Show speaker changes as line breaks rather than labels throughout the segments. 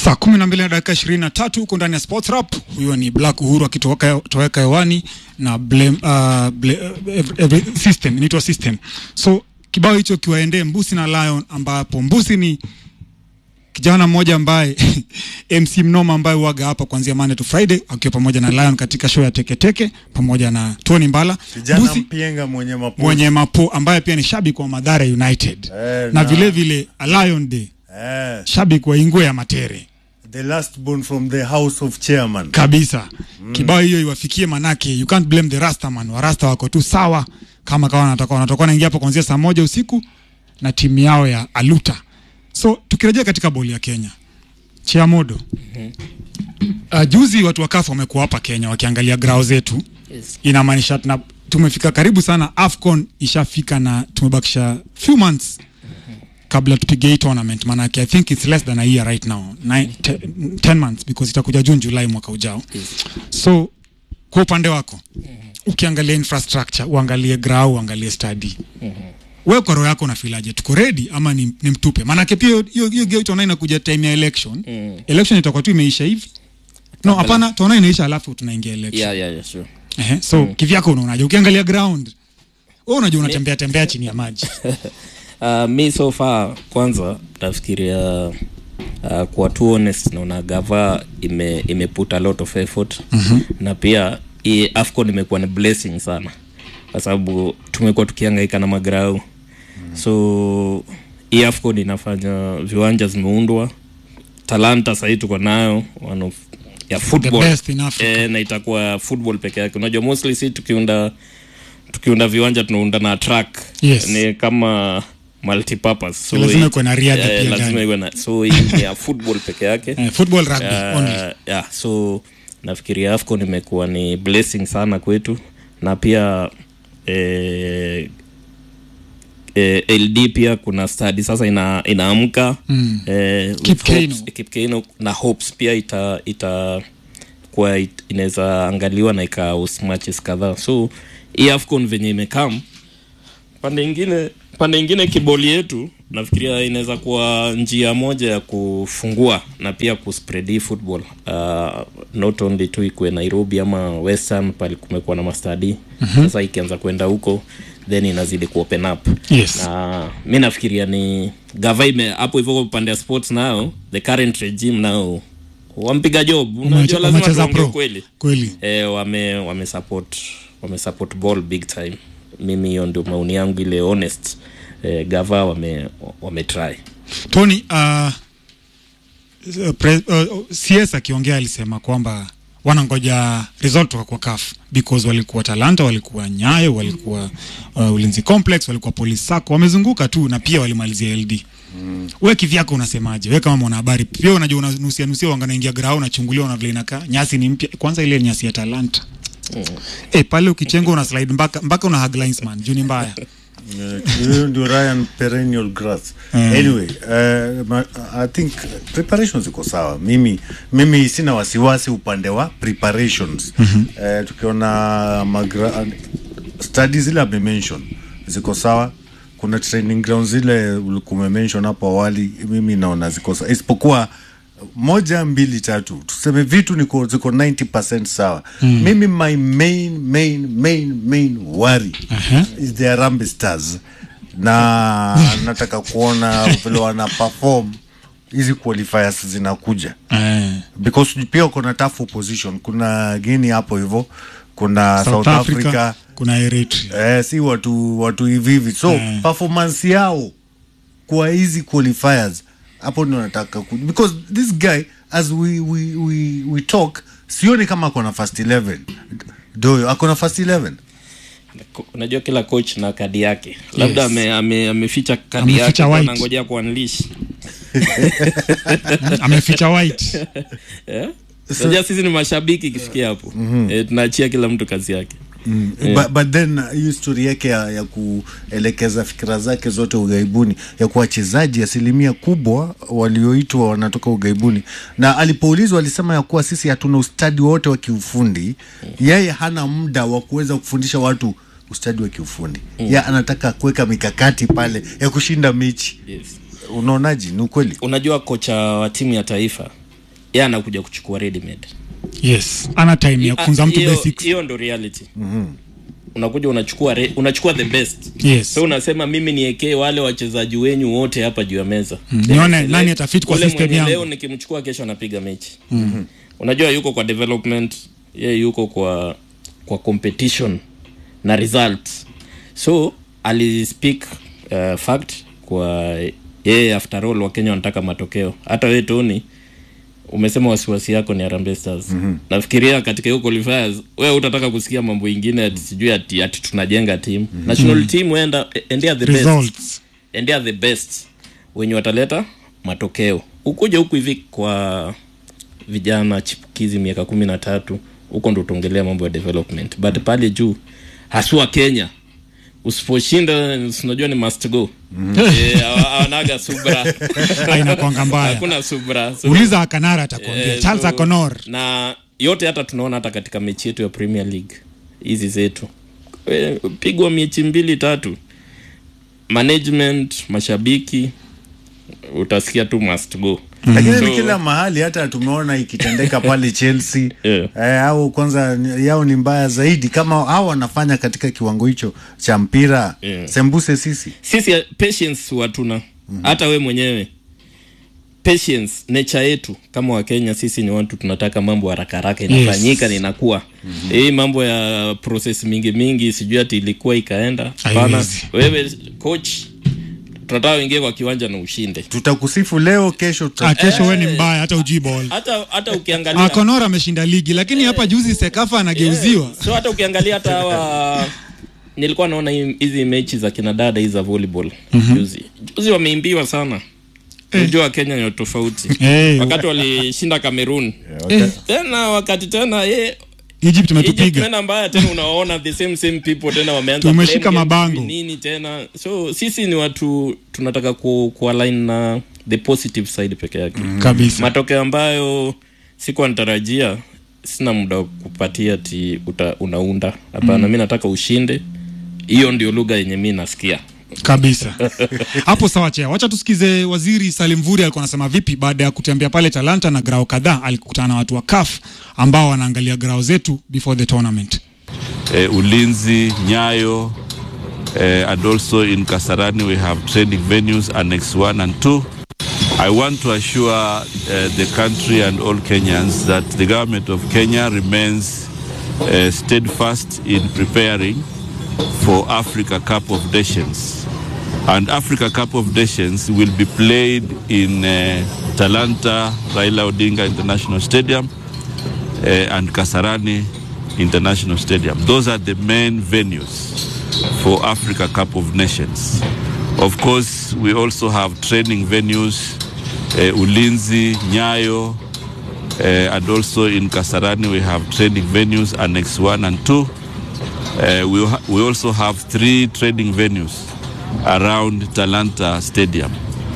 Saa kumi na mbili na dakika ishirini na tatu huko ndani ya Sports Rap. Huyo ni Black Uhuru akitoweka hewani na blame, uh, blame, every, every system inaitwa system. So kibao hicho kiwaendee Mbusi na Lion, ambapo Mbusi ni kijana mmoja ambaye MC Mnoma ambaye huaga hapa kuanzia Monday to Friday akiwa pamoja na Lion katika show ya Teketeke Teke, pamoja na Tony Mbala
Kijana
Mbusi
mpienga mwenye mapo.
mwenye mapo ambaye pia ni shabiki wa Madhara United
Eh,
na
na-
vile vile a Lion Day
Eh,
shabiki wa Ingwe ya Matere
the last born from the house of chairman.
kabisa kibao hiyo iwafikie, manake you can't blame the rasta man. Warasta wako tu sawa kama kawa wanatoka wanatoka naingia hapo kuanzia saa moja usiku na timu yao ya Aluta. So tukirejea katika boli ya Kenya, Chiamodo, uh, juzi watu wa CAF wamekuwa hapa Kenya wakiangalia grao zetu
Yes.
inamaanisha tuna tumefika karibu sana, AFCON ishafika na tumebakisha few months kabla tupige hii tournament, manake I think it's less than a year right now, Nine, te, 10 months because itakuja June July mwaka ujao. So kwa upande wako ukiangalia infrastructure, uangalie grau, uangalie study wewe kwa roho yako unafilaje, tuko ready ama ni, ni mtupe? Maanake pia hiyo- hiyo hiyo gate ona inakuja time ya election election itakuwa tu imeisha hivi no, hapana, tuona inaisha alafu tunaingia election
Yeah, yeah, yeah, sure.
Ehe, so kivyako unaonaje ukiangalia ground wewe unajua unatembea tembea chini ya maji
Uh, mi so far kwanza nafikiria uh, kuwa too honest naona gava ime, ime put a lot of effort mm-hmm. na pia hii afcon imekuwa ni blessing sana kwa sababu tumekuwa tukiangaika na magrau mm-hmm. so hii afcon inafanya viwanja zimeundwa talanta sahii tuko nayo one of ya football
best in Africa.
eh, na itakuwa football peke yake unajua mostly si tukiunda tukiunda viwanja tunaunda na track
Yes.
ni kama multipurpose so
Lazima
hii-
ikuwe na riadha
eh,
pia
lazima
ndani.
iwe na so hii ni ya football peke yake
eh, football rugby only
uh, yeah, so nafikiria afcon imekuwa ni blessing sana kwetu na pia eh, eh, ld pia kuna study sasa ina, inaamka mm. eh, with
Kipkeino.
hopes- Kipkeino na hopes pia ita ita kuwa it, inaweza angaliwa na ikaus matches kadhaa so hii afcon venye imekam pande ingine pande ingine kiboli yetu nafikiria inaweza kuwa njia moja ya kufungua na pia kuspread hii football uh, not only tu ikue nairobi ama western pale kumekuwa na mastadi mm-hmm. sasa ikianza kwenda huko then inazidi kuopen up
Yes.
na mi nafikiria ni gava ime hapo hivyo kwa upande ya sports nao the current regime nao wampiga job unajua lazima
Wamecheza
tuongee
pro.
kweli
kweli
eh, wame wame support wame support ball big time mimi hiyo ndio maoni yangu ile honest eh, gava wame wame try
Tony uh, pre, uh, CS akiongea alisema kwamba wanangoja result kutoka kwa CAF because walikuwa Talanta, walikuwa Nyayo, walikuwa uh, Ulinzi Complex, walikuwa Police Sacco, wamezunguka tu na pia walimalizia LD. Mm. Wewe kivyako unasemaje? Wewe kama mwanahabari pia unajua unanusia nusia wanga naingia grau unachungulia una vile inakaa. Nyasi ni mpya. Kwanza ile nyasi ya Talanta. Mm. Eh, pale ukichenga una slide mpaka mpaka una hug linesman. Juu ni mbaya.
Eh, hiyo ndio Ryan perennial grass. Anyway, uh, ma, I think preparations ziko sawa. Mimi mimi sina wasiwasi upande wa preparations. Eh, tukiona magra, studies zile ame mention ziko sawa. Kuna training grounds zile ulikuwa umemention hapo awali, mimi naona ziko sawa, isipokuwa moja mbili tatu tuseme vitu niko ziko 90% sawa mm. mimi my main main main main worry
Aha.
is the Harambee Stars na nataka kuona vile wana perform hizi qualifiers zinakuja
Eh.
because pia kuna tough opposition kuna Guinea hapo hivyo kuna
South,
South,
Africa,
Africa,
kuna Eritrea.
eh, si watu watu hivi hivi so
Eh.
performance yao kwa hizi qualifiers hapo ndio nataka ku because this guy as we we we, we talk sioni kama ako na first 11 doyo ako na first 11
Ko- unajua kila coach na kadi yake labda ame, ame, ameficha kadi
Ameficha
yake
white.
anangojea kuanlish
Ameficha white.
eh? Unajua sisi ni mashabiki ikifikia hapo eh, tunaachia kila mtu kazi yake
Mm. But, but then uh, hii story yake ya, ya kuelekeza fikira zake zote ughaibuni ya kuwa wachezaji asilimia kubwa walioitwa wanatoka ughaibuni, na alipoulizwa alisema ya kuwa sisi hatuna ustadi wote wa kiufundi. Yeye hana muda wa kuweza kufundisha watu ustadi wa kiufundi mm. ya anataka kuweka mikakati pale ya kushinda mechi
yes.
unaonaji ni ukweli
unajua kocha wa timu ya taifa yeye anakuja kuchukua ready made
yes ana time ya kufunza mtu
Hiyo-
basics
hiyo ndo reality unakuja unachukua re, unachukua the best
yes
so unasema mimi niekee wale wachezaji wenyu wote hapa juu ya meza
Mm,
Then
nione
select
nani atafit kwa
ule
system
mwenye
yangu.
leo nikimchukua kesho anapiga mechi mm-hmm. unajua yuko kwa development ye yuko kwa kwa competition na results so alispeak uh, fact kwa yeye after all wakenya wanataka matokeo hata we tony umesema wasiwasi yako ni Harambee Stars. Mm-hmm. Nafikiria katika hiyo qualifiers wewe utataka kusikia mambo ingine ati sijui ati, ati tunajenga team. Mm-hmm. National team wenda endea the best.
results
Endea the best wenye wataleta matokeo. Ukuja huku hivi kwa vijana chipukizi miaka kumi na tatu huko ndo utaongelea mambo ya development but pale juu haswa Kenya usiposhinda unajua ni must go Eh, hawa- hawanaga subra
inakwanga mbaya
hakuna subra so,
uliza akanara atakwambia
Eh,
charles
so-
akonor
na yote hata tunaona hata katika mechi yetu ya premier league hizi zetu Eh, pigwa mechi mbili tatu management mashabiki utasikia tu must go
lakini
So-
ni kila mahali hata tumeona ikitendeka pale Chelsea
Yeah.
eh, au kwanza ni- yao ni mbaya zaidi kama hao wanafanya katika kiwango hicho cha mpira
Yeah.
sembuse sisi
sisi eh, patience hatuna hata we mwenyewe patience nature yetu kama wakenya sisi ni watu tunataka mambo haraka haraka inafanyika
Yes.
na inakuwa hii mambo ya process mingi mingi sijui ati ilikuwa ikaenda hapana
Haiwezi.
wewe coach tunataka uingie kwa kiwanja na ushinde
tutakusifu leo kesho tuta...
Ah, kesho we ni mbaya hata ujui ball
hata hata ukiangalia
akonor ameshinda ligi lakini hapa juzi sekafa anageuziwa
so hata ukiangalia hata hawa nilikuwa naona hii- hizi mechi za kina dada hizi za volleyball juzi juzi wameimbiwa sana unajua kenya ni tofauti
Eh.
wakati walishinda cameroon
Eh,
tena wakati tena ye
egypt
Egypt
umetupiga
tena mbaya tena unaona the same same people tena wameanza
Tumeshika
blame games,
mabango.
nini tena so sisi ni watu tunataka ku, kualign na the positive side peke yake
kabisa
matokeo ambayo sikuwa natarajia sina muda wa kupatia ti uta, unaunda hapana mm. mi nataka ushinde hiyo ndio lugha yenye mi nasikia
kabisa hapo sawa chea wacha tusikize waziri salim vuri alikuwa anasema vipi baada ya kutembea pale talanta na grao kadhaa alikutana na watu wa kaf ambao wanaangalia grao zetu before the tournament
uh, Ulinzi, Nyayo, uh, and also in Kasarani we have training venues, Annex 1 and 2. I want to assure uh, the country and all Kenyans that the government of Kenya remains uh, steadfast in preparing for Africa Cup of Nations. And Africa Cup of Nations will be played in uh, Talanta, Raila Odinga International Stadium, uh, and Kasarani International Stadium. Those are the main venues for Africa Cup of Nations. Of course, we also have training venues, uh, Ulinzi, Nyayo, uh, and also in Kasarani we have training venues, Annex 1 and 2. Uh, we, ha- we also have three training venues around Talanta Stadium.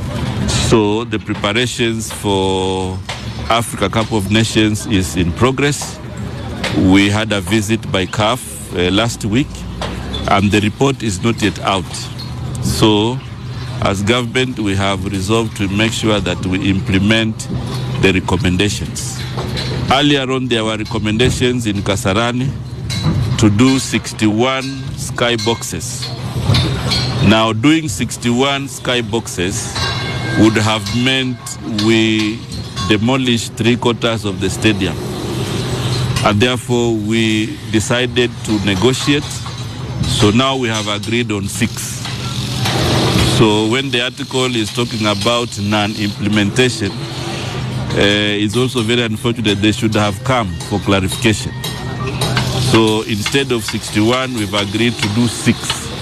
So the preparations for Africa Cup of Nations is in progress. We had a visit by CAF uh, last week, and the report is not yet out. So, as government, we have resolved to make sure that we implement the recommendations. Earlier on, there were recommendations in Kasarani to do 61 sky boxes. Now, doing 61 sky boxes would have meant we demolish three quarters of the stadium. And therefore, we decided to negotiate. So now we have agreed on six. So when the article is talking about non-implementation, uh, it's also very unfortunate they should have come for clarification. So instead of 61, we've agreed to do six.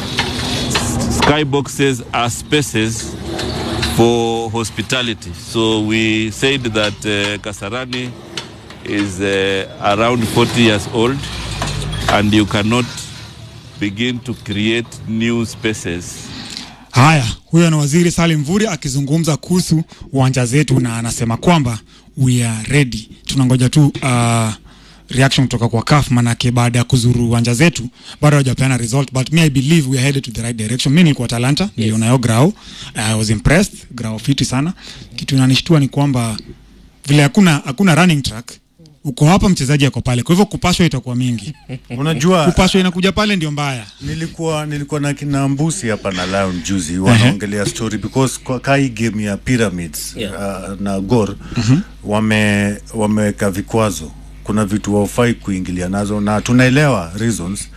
Skyboxes are spaces for hospitality. So we said that uh, Kasarani is uh, around 40 years old and you cannot begin to create new spaces
haya huyo ni waziri salim vuri akizungumza kuhusu uwanja zetu na anasema kwamba we are ready tunangoja tu uh, reaction kutoka kwa kaf manake baada ya kuzuru uwanja zetu bado hawajapeana result but me i believe we are headed to the right direction mi nilikuwa talanta yes. nilionayo grao i was impressed grao fiti sana kitu inanishtua ni kwamba vile hakuna hakuna running track uko hapa mchezaji ako pale kwa hivyo kupashwa itakuwa mingi
unajua
kupashwa inakuja pale ndio mbaya
nilikuwa nilikuwa na kina mbusi hapa na lion juzi wanaongelea story because kwa kai game ya pyramids
Yeah.
uh, na gor wame wameweka vikwazo kuna vitu waufai kuingilia nazo na tunaelewa reasons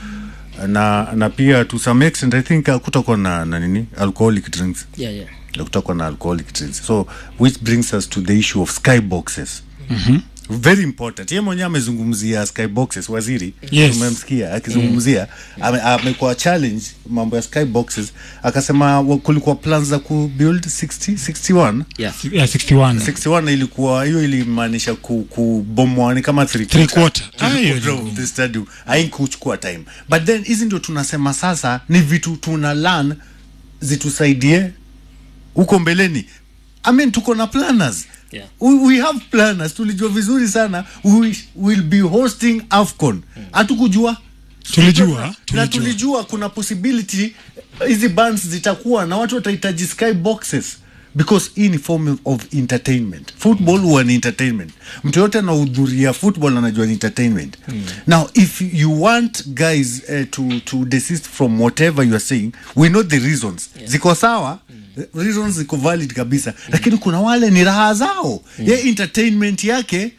na na pia to some extent i think kutakuwa na, na nini alcoholic drinks
yeah, yeah.
kutakuwa na alcoholic drinks so which brings us to the issue of skyboxes mm-hmm. very important ye mwenyewe amezungumzia skyboxes waziri
Yes.
tumemsikia akizungumzia ame- amekuwa challenge mambo ya skyboxes akasema wa- kulikuwa plans za kubuild 60 61
Yeah.
yeah, 61
61 ilikuwa hiyo ilimaanisha ku- kubomwa ni kama three
Three
quarter.
quarter. Ah, hiyo
Quarter
ni
of the stadium haikuchukua time but then hizi ndio tunasema sasa ni vitu tuna learn zitusaidie huko mbeleni I mean, tuko na planners
Yeah.
we, we have planners tulijua vizuri sana we will be hosting afcon hatukujua
Tulijua,
na
tulijua.
tulijua kuna possibility hizi bands zitakuwa na watu watahitaji sky boxes because hii ni form of entertainment football huwa ni entertainment mtu yote anahudhuria football anajua ni entertainment now if you want guys uh, to, to desist from whatever you are saying we know the reasons ziko sawa reasons ziko valid kabisa lakini kuna wale ni raha zao ye entertainment yake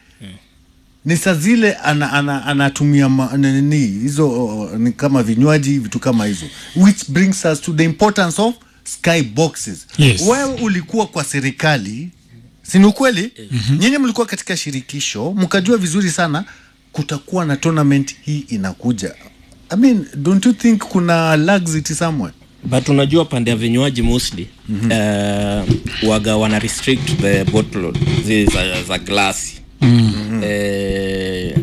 ni saa zile anatumia ana, anatumia ma- nini hizo uh, ni kama vinywaji vitu kama hizo which brings us to the importance of sky boxes
Yes.
wewe ulikuwa kwa serikali sini ukweli mm-hmm. nyinyi mlikuwa katika shirikisho mkajua vizuri sana kutakuwa na tournament hii inakuja I mean, don't you think kuna laxity somewhere
but unajua pande ya vinywaji mostly mm-hmm. uh, waga wana restrict the bottle zile za, za glasi mm-hmm. uh,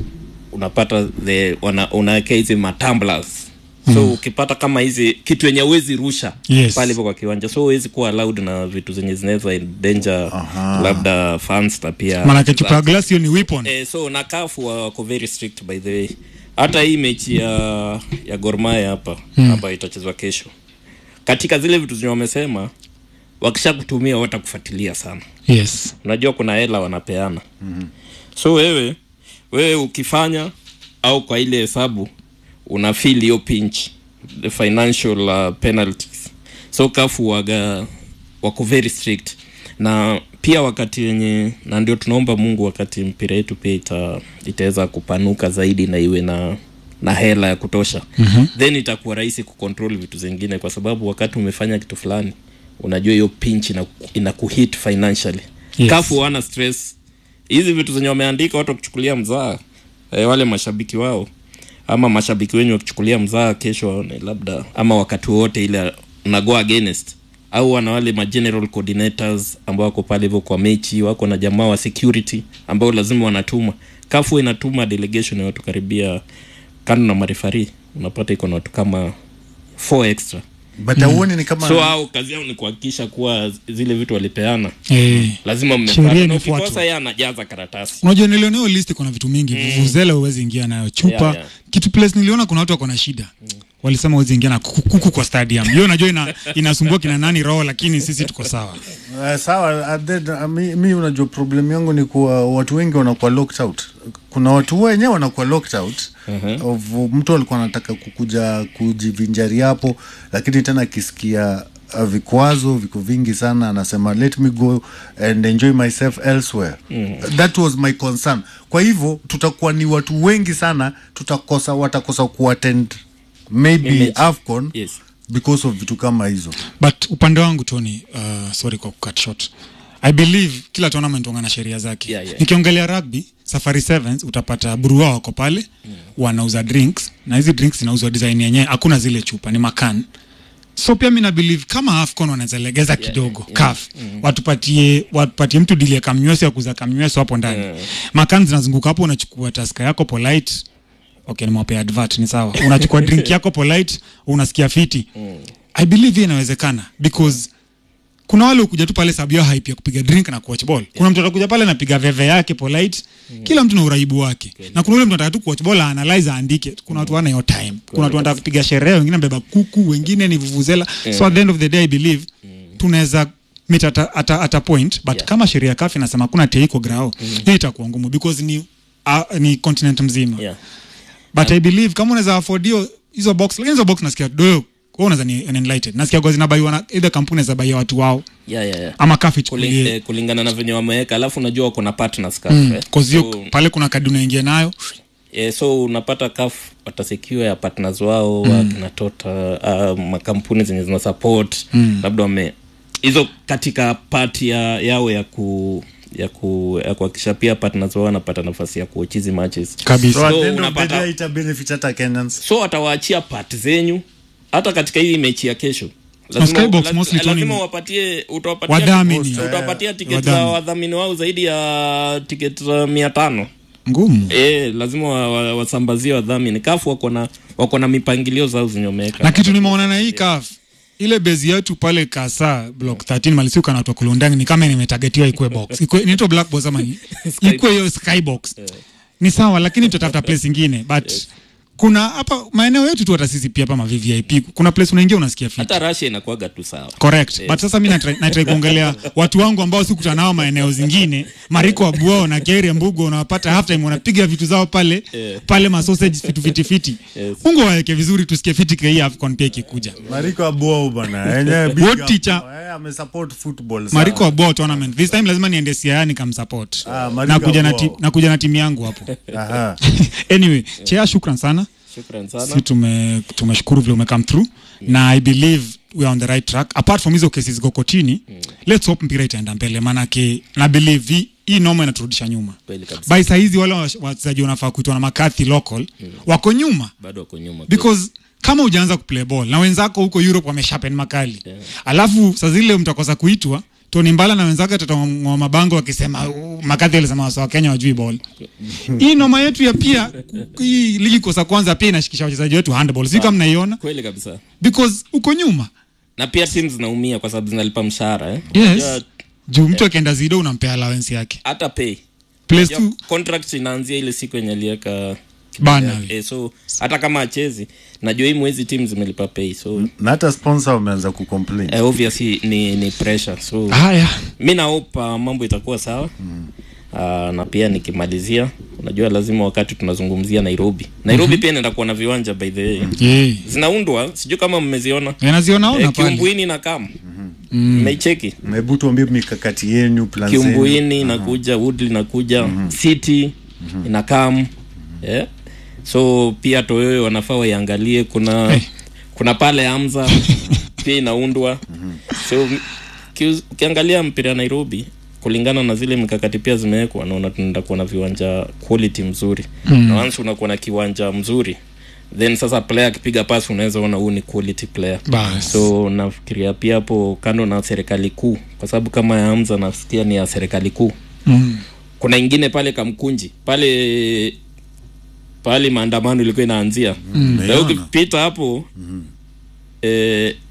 unapata the wana, unawekea hizi matumblers so mm. ukipata kama hizi kitu yenye uwezi rusha
Yes.
pale hivyo kwa kiwanja so huwezi kuwa allowed na vitu zenye zinaweza endanger labda fans na pia
maanake chupa ya glasi hiyo ni weapon
Eh, so na kafu wako very strict by the way hata hii mechi ya ya gormaya hapa mm. ambayo itachezwa kesho katika zile vitu zenye wamesema wakisha kutumia watakufuatilia sana
yes
unajua kuna hela wanapeana mm-hmm. so wewe wewe ukifanya au kwa ile hesabu una feel hiyo pinch the financial uh, penalties so kafu waga wako very strict na pia wakati wenye na ndio tunaomba mungu wakati mpira yetu pia ita, itaweza kupanuka zaidi na iwe na na hela ya kutosha mm-hmm. then itakuwa rahisi kucontrol vitu zingine kwa sababu wakati umefanya kitu fulani unajua hiyo pinch ina, ina kuhit financially
Yes.
kafu wana stress hizi vitu zenye wameandika watu wakichukulia mzaa e, wale mashabiki wao ama mashabiki wenyu wakichukulia mzaa kesho waone labda ama wakati wote ile unago against au wana wale ma general coordinators ambao wako pale hivyo kwa mechi wako na jamaa wa security ambao lazima wanatuma kafu inatuma delegation ya watu karibia kando na marefari unapata iko na watu kama four extra
but auoni ni kama
so au kazi yao ni kuhakikisha kuwa zile vitu walipeana
eh.
lazima
Sheria
mmepata na
imefuatwa.
ukikosa yeye anajaza karatasi
unajua nilioneo list kuna vitu mingi mm. vuvuzela huwezi ingia nayo chupa
Yeah, yeah.
kitu place niliona kuna watu wako na shida mm. walisema huwezi ingia na kuku, kuku kwa stadium hiyo najua ina, inasumbua kina nani roho lakini sisi tuko sawa
Uh, sawa uh, then, uh, mi, mi unajua problem yangu ni kuwa watu wengi wanakuwa locked out kuna watu wenyewe wanakuwa locked out uh-huh. of mtu alikuwa anataka kukuja kujivinjari hapo lakini tena akisikia uh, vikwazo viko vingi sana anasema let me go and enjoy myself elsewhere mm. that was my concern kwa hivyo tutakuwa ni watu wengi sana tutakosa watakosa kuattend maybe
Image.
afcon
Yes.
because of vitu kama hizo
but upande wangu tony uh, sorry kwa kucut short i believe kila tournament wanga na sheria zake
Yeah, yeah.
nikiongelea rugby safari sevens utapata burua wako pale mm. wanauza drinks na hizi drinks zinauzwa design yenyewe hakuna zile chupa ni makan so pia mi na believe kama afcon wanaweza legeza kidogo yeah, kaf watupatie watupatie mtu dili ya kamnywesi ya kuuza kamnywesi hapo ndani yeah. makan zinazunguka hapo unachukua taska yako polite okay nimewapea advert ni sawa unachukua drink yako polite unasikia fiti i believe hii inawezekana because kuna wale ukuja tu pale sababu ya hype ya kupiga drink na kuwatch ball kuna mtu atakuja pale anapiga veve yake polite kila mtu na uraibu wake na kuna ule mtu anataka tu kuwatch ball analyze aandike kuna watu wana hiyo time kuna watu wanataka kupiga sherehe wengine mbeba kuku wengine ni vuvuzela so at the end of the day i believe tunaweza meet at a, at a, at a point but
Yeah.
kama sheria kafi inasema kuna teiko grao hii itakuwa ngumu because ni uh, ni continent mzima
yeah.
but i believe kama unaweza afford hiyo hizo box lakini hizo box nasikia doyo wewe unaweza ni ni enlightened nasikia kwa zinabaiwa na either kampuni za baia watu wao
Yeah, yeah, yeah.
ama kafi
Kuling,
chukulie
eh, kulingana na venye wameweka alafu unajua wako na partners CAF, eh.
cause hiyo
So,
pale kuna kadi unaingia nayo
eh, so unapata kaf watasekiwa ya partners wao mm. wakina tota uh, makampuni zenye zina support mm. labda wame hizo katika pati ya, yao ya ku ya ku ya kuhakikisha pia partners wao wanapata nafasi ya kuochizi matches
kabisa
so at
So,
the end of the
unapata-
day ita benefit hata Kenyans
so watawaachia part zenyu hata katika hii mechi ya kesho
Skybox
la-
mostly
lazima
Tony,
wapatie utawapatia
wadhamini
utawapatia tiketi za
Wadhamini.
wadhamini wao zaidi ya tiketi za mia tano
ngumu
e, lazima wa- wa- wasambazie wadhamini kafu wako na wako na mipangilio zao zinyomeka
na kitu nimeona na hii kaf ile bezi yetu pale kasa block 13 malisiuka na watu wa kulundani ni kama nimetagetiwa ikwe box ikwe inaitwa black box ama ni ikwe hiyo skybox ni sawa lakini tutatafuta place ingine but kuna hapa maeneo yetu tu hata sisi pia hapa ma VVIP kuna place unaingia unasikia fit
hata Russia inakuwaga tu sawa
correct but sasa mi natry natry kuongelea watu wangu ambao sikutana nao maeneo zingine mariko abuao na keri mbugo unawapata half time wanapiga vitu zao pale pale ma sausage vitu fiti fiti mungu waweke vizuri tusikie fiti kwa hii afcon pia ikikuja
Mariko Abuo bana yenyewe big
What
up.
teacher?
Eh, amesupport football sana.
mariko abuao tournament this time lazima niende siaya nikamsupport
Ah, Mariko
nakuja na, ti,
Abuao.
nakuja na timu yangu hapo
Aha.
anyway chea shukran sana
shukran sana
si tume tumeshukuru vile umecome through na i believe we are on the right track apart from hizo cases ziko kotini let's hope mpira itaenda mbele maanake na believe hii- hii noma inaturudisha nyuma
kweli kabisa
by sahizi wale wa- wachezaji wanafaa kuitwa na makathi local wako nyuma
bado wako nyuma kweli.
because kama ujaanza kuplay ball na wenzako huko europe wameshapen makali alafu saa zile mtakosa kuitwa toni mbala na wenzake tatangwa mabango wakisema "Uh, makathi alisema wasa wa kenya wajui ball hii noma yetu ya pia hii ligi kosa kwanza pia inashikisha wachezaji wetu handball si kama mnaiona
kweli kabisa
because uko nyuma
na pia timu zinaumia kwa sababu zinalipa mshahara eh?
yes
Unajua,
juu mtu akienda zido unampea allowance yake
hata pay
place
Unajua,
tu
contract inaanzia ile siku yenye aliweka
Bana.
eh, so hata kama achezi najua hii mwezi timu zimelipa pay so
na hata sponsor wameanza kucomplain
eh, obviously ni, ni pressure so
haya
mi naopa mambo itakuwa sawa mm. uh, na pia nikimalizia unajua lazima wakati tunazungumzia nairobi nairobi mm-hmm. pia inaenda kuwa na viwanja by the way
yeah.
zinaundwa sijui kama mmeziona
nazionaona
eh,
pale
kiumbuini na kam mmeicheki
hebu tuambie mikakati yenu plan zenu.
kiumbuini inakuja woodley inakuja city inakam yeah. so pia toyoyo wanafaa waiangalie kuna
Eh.
kuna pale amza pia inaundwa so kiu- ukiangalia mpira ya nairobi kulingana na zile mikakati pia zimewekwa naona tunaenda kuwa na viwanja quality mzuri mm. na once unakuwa na kiwanja mzuri then sasa player akipiga pasi unaweza ona huu ni quality player
Bas.
so nafikiria pia hapo kando na serikali kuu kwa sababu kama ya amza nasikia ni ya serikali kuu
mm.
kuna ingine pale kamkunji pale pale maandamano ilikuwa inaanzia mm.
Naiona.
ukipita hapo mm. eh,